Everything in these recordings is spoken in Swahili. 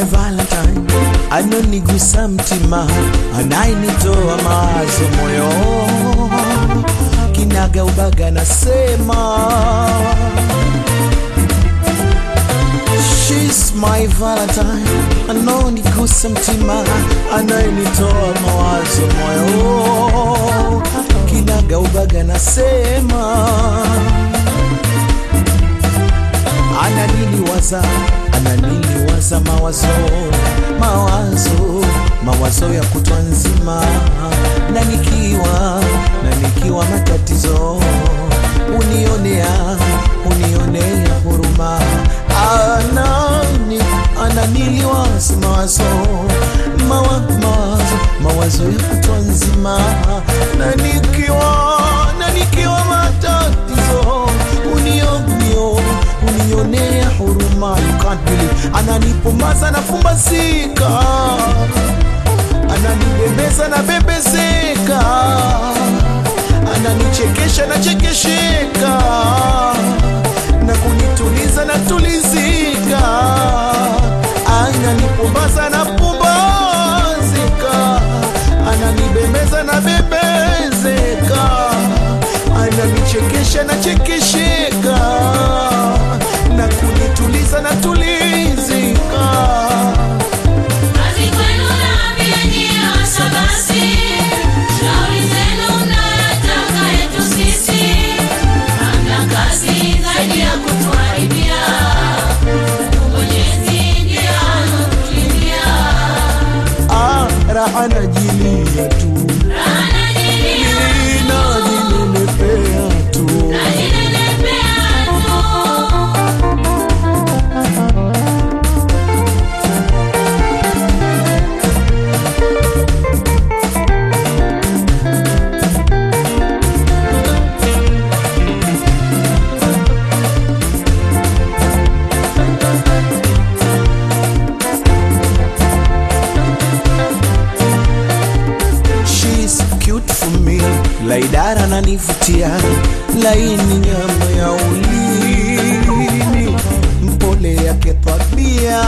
my valentine anonigusa mtima anayenitoa mawazo moyo kinaga ubaga nasema She's my valentine anonigusa mtima anayenitoa mawazo moyo kinaga ubaga nasema ananiliwaza ananiliwaza mawazo mawazo mawazo ya kutwa nzima na nikiwa na nikiwa matatizo unionea unionea huruma anani ananiliwaza mawazo mawa, mawazo mawazo ya kutwa nzima na nikiwa na nikiwa matatizo unionio unionea huruma you can't believe ananipomaza nafumbasika ananibembeza na bembezeka ananichekesha na chekesheka na kunituliza na tulizika ananipumbaza na pumbazika ananibembeza na bembezeka ananichekesha na chekesheka na kunituliza na tulizika Kazi kwenu naambia nyie hasa basi, shauri zenu mnayotaka yetu sisi. Hamna kazi zaidi ya kutuharibia, Mwenyezi ndiye anotulindia. ah, raha najilia tu Anajilia, najinenepea tu najinenepea tu. She's cute for me, laidara nanivutia, laini nyama ya ulimi, mpole yake tabia.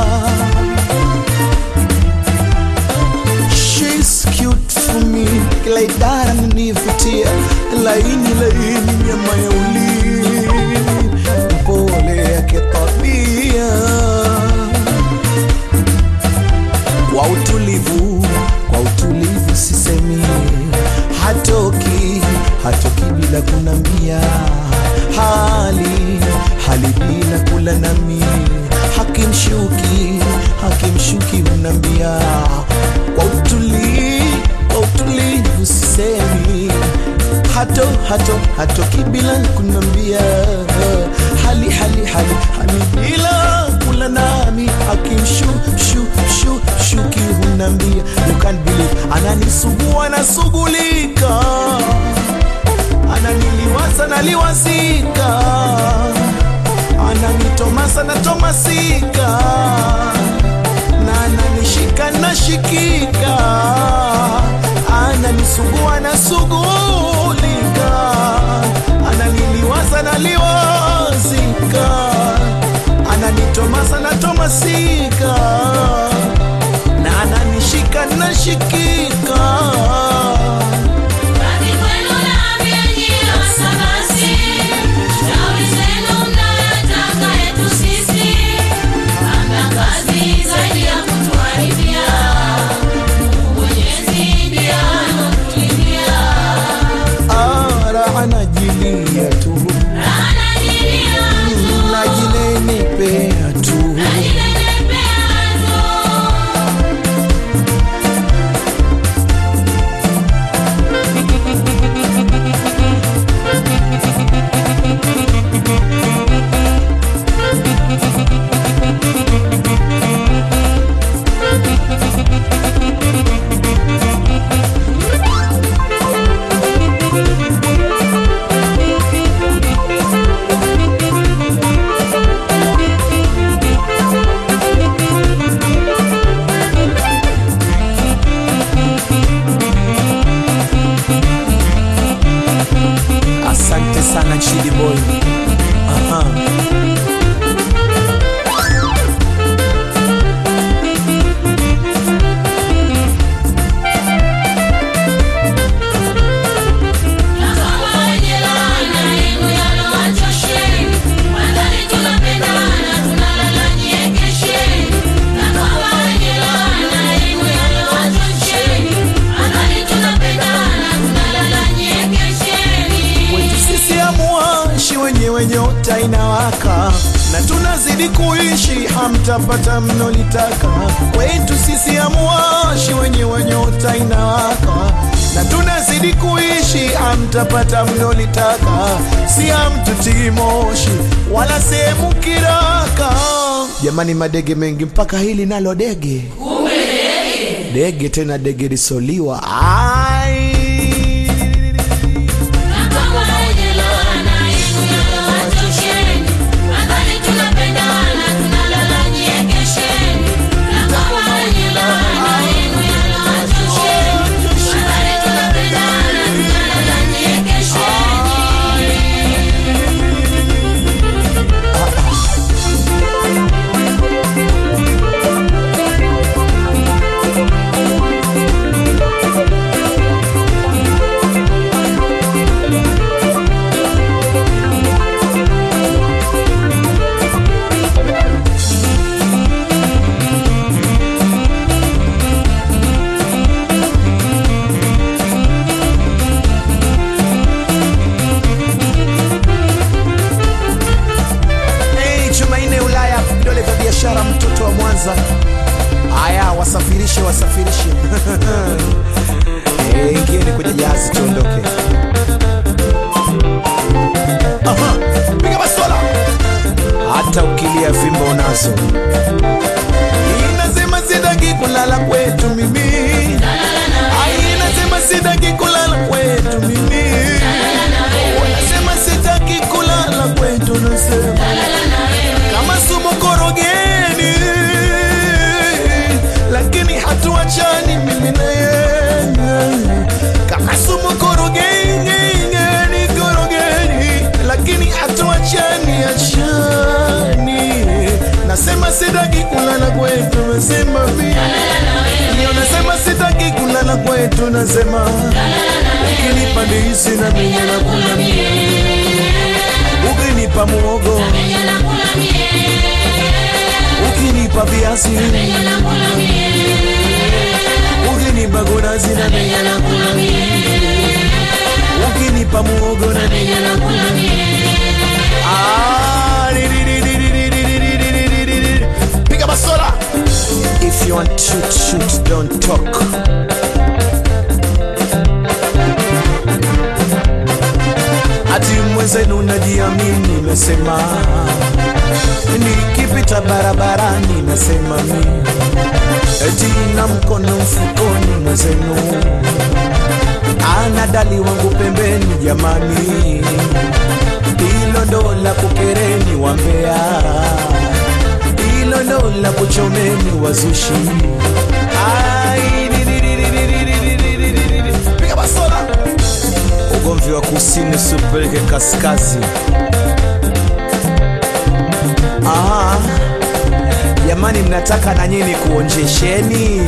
She's cute for me, laidara nanivutia, laini laini nyama ya ulimi, mpole yake tabia kwa utulivu, kwa utulivu sisemi, hatoki hatoki bila kunambia, hali hali bila kula nami, hakimshuki hakimshuki unambia, kwa utulivu, kwa utulivu sisemi hato hato hatoki bila kunambia hali hali hali hali bila kula nami akimshu shu shu shuki hunambia you can't believe ananisugua nasugulika ananiliwaza naliwazika ananitomasa natomasika na ananishika nashikika ananisugua nasugulika ananiliwaza naliwazika ananitomasa natomasika na ananishika nashikika Kazi kwenu naambia nyie hasa basi, shauri zenu mnayotaka yetu sisi. Hamna kazi zaidi ya kutuharibia, Mwenyezi ndiye anotulindia. ara anajilia tu Anajilia tu, najinenepea tu najinenepea tu. asante sana chidi boy Aha. wenyewe nyota inawaka na tunazidi kuishi, hamtapata mnolitaka. Kwetu sisi amuwashi, wenyewe nyota inawaka na tunazidi kuishi, hamtapata mnolitaka. Si hamtutii moshi wala sehemu kiraka. Jamani, madege mengi mpaka hili nalo dege dege tena dege lisoliwa ai Na kama wenye laana yenu yalowachosheni, nadhani tunapendana, tunalala nyie kesheni. Na kama wenye laana yenu yalowachosheni, nadhani tunapendana, tunalala nyie kesheni. Hey, Jumanne Ulaya, vidole vya biashara, mtoto wa Mwanza. Haya, wasafirishe, wasafirishe. hey, ingieni kwenye jahazi tuondoke. Aha, piga bastola. Hata ukilia fimbo unazo. Inasema sitaki kulala kwetu mimi. Ai, inasema sitaki kulala kwetu mimi. Wanasema sitaki kulala kwetu, nasema kama sumu korogeni, lakini hatuachani mimi na yeye. Kama sumu korogeni, ngeni korogeni, lakini hatuachani achani. Nasema sitaki kulala kwetu, nasema mimi ndio nasema sitaki kulala kwetu, nasema ukinipa ndizi na mimi nakula mie, ukinipa muogo ukinipa viazi ukinipa gonazi na mimi nakula mie, ukinipa muogo na mimi nakula mie. Ah, di- di- di- di- di- di- di- di- di- di- di- di- di. Piga basola. If you want to shoot, shoot, don't talk. Ati mwenzenu najiamini, nasema nikipita barabarani, nasema mi eti na mkono mfukoni, mwenzenu ana dali wangu pembeni, jamani, hilo ndo la kukereni wambea, hilo ndo la kuchomeni wazushi. Ai, di- di- di- di- di- di- di- di- di- di- di- di. Piga basola ugomvi wa kusini usipeleke kaskazi. Aha. Jamani, mnataka na nyinyi kuonjesheni?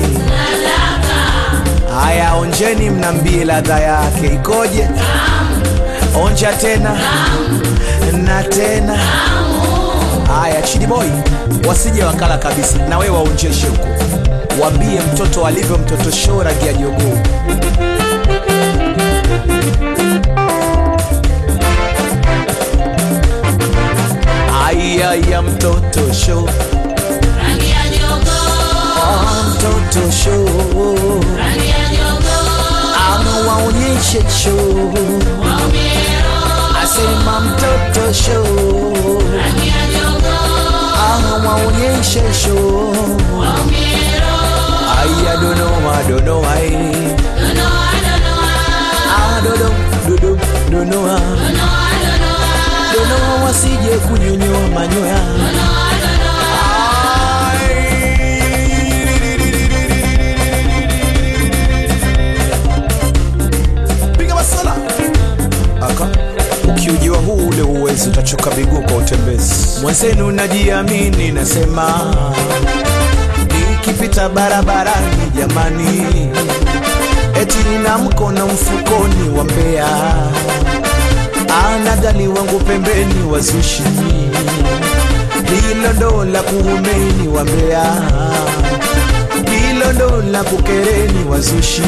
Haya, onjeni, mnambie ladha yake ikoje. Onja tena na tena. Haya, Chidi Boy, wasije wakala kabisa, na wewe waonjeshe huko, wambie mtoto alivyo mtoto show rangi ya jogoo. Aya ya mtoto show, Rangi ya jogoo, ah, mtoto show, rangi ya jogoo, ama waonyeshe show, waumiro, asema mtoto show, rangi ya jogoo, ama waonyeshe show. waumiro, Aya donoa donoa, eh. donoa, donoa, ah dodo dodo donoa, donoa, donoa, donoa wasije kunyonyoa manyoya. Piga masala. Aka. Ukiujiwa huu ule uwezi utachoka miguu kwa utembezi. Mwenzenu najiamini, nasema nikipita barabarani, jamani, eti nina mkono mfukoni wa mbea, ana gali wangu pembeni wazushi, hilo ndo la kuumeni wa mbea, hilo ndo la kukereni wazushi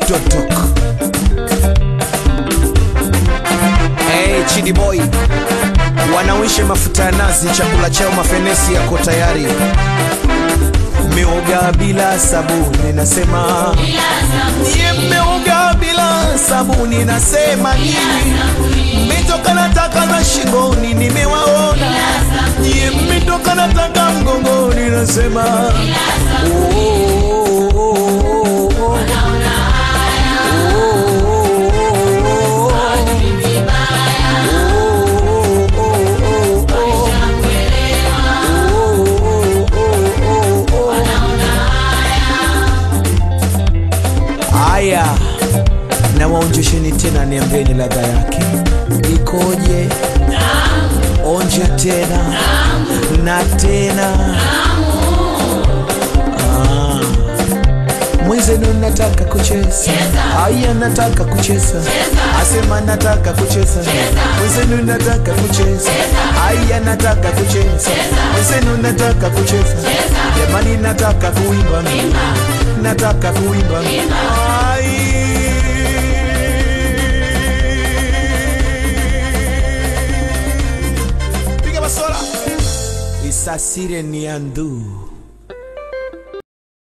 totok hey, chidi boy wanawishe mafuta ya nazi chakula chao mafenesi yako tayari meoga bila sabuni nasema Nye mmeoga bila sabuni nasema nini mmetoka na taka za shingoni nimewaona Nye mmetoka na taka mgongoni nasema oh, oh, oh, oh, oh, oh. Haya, na waonjesheni tena, niambieni ladha yake ikoje? Onje tena na tena. Ah. Mwenzenu nataka kucheza, aya, nataka kucheza, asema nataka kucheza, mwenzenu nataka kucheza, aya, nataka kucheza, mwenzenu nataka kucheza, jamani, nataka kuimba mimi, nataka kuimba mimi. Ai. Piga basola. Isasire ni andu